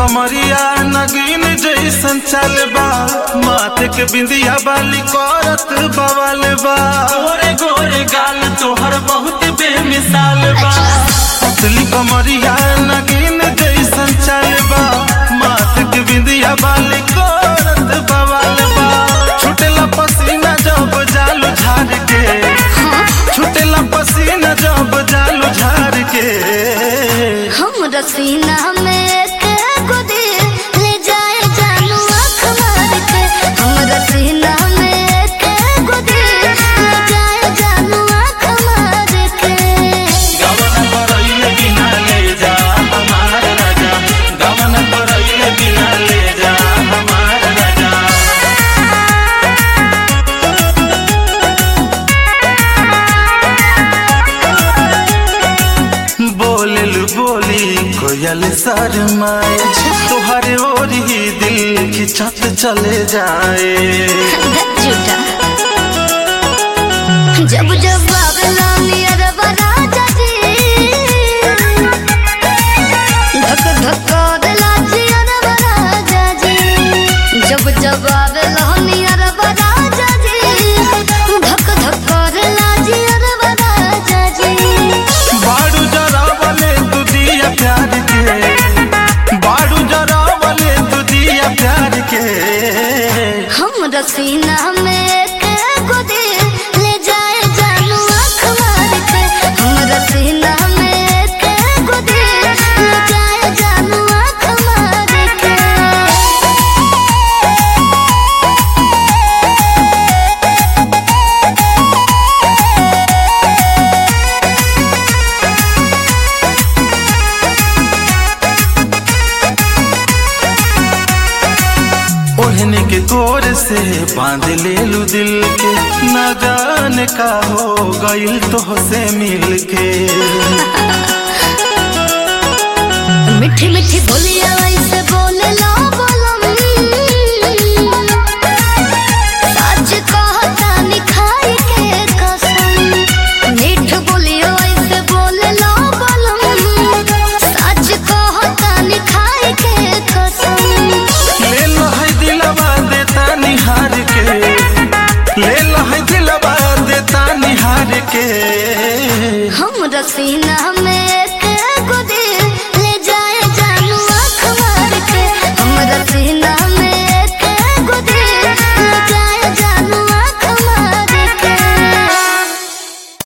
कमरिया नगीन जैसन चल बा माथे के बिंदिया बाली करत बवाल बा गोरे गोरे गाल तोहर बहुत बेमिसाल बा पतली कमरिया नगीन जैसन चल बा माथे के बिंदिया बाली करत बवाल बा छुटेला पसीना जब जालू झाड़ के छुटेला पसीना जब जालू झाड़ के हम रसीना में एक गुदी ले जाए जानू आँख मार के हम रसीना में एक गुदी ले जाए जानू आँख मार के गवन करैले बिना ले जा हमार राजा गवन करैले बिना ले जा हमार राजा बोलल बोली कोयल शर्माए तुहरे ओर ही दिल खिंचत चले जाए झूठा जब जब बाबला नियर राजा जी धक धक दिला जियर राजा जी जब जब बाबला नियर राजा जी धक धक दिला जियर राजा जी बाड़ू जरा वाले तू दिया प्यार के बाड़ू जरा वाले तू दिया प्यार के हम रसीना में एक गुदी ले जाए जानू आँख मार के हम रसीना में एक गुदी ले जाए जानू आँख मार के ओढ़ने के गोर से बांध ले लू दिल के न जाने का हो गइल तो से मिल के मीठी मीठी बोलिया वैसे बोले लो बोलम सच कहता निखाई के कसम मीठ बोलिया वैसे बोले लो बोलम सच कहता निखाई के कसम ले लो है दिलवा देता निहार के ले लो है दिलवा देता निहार के हम रसीना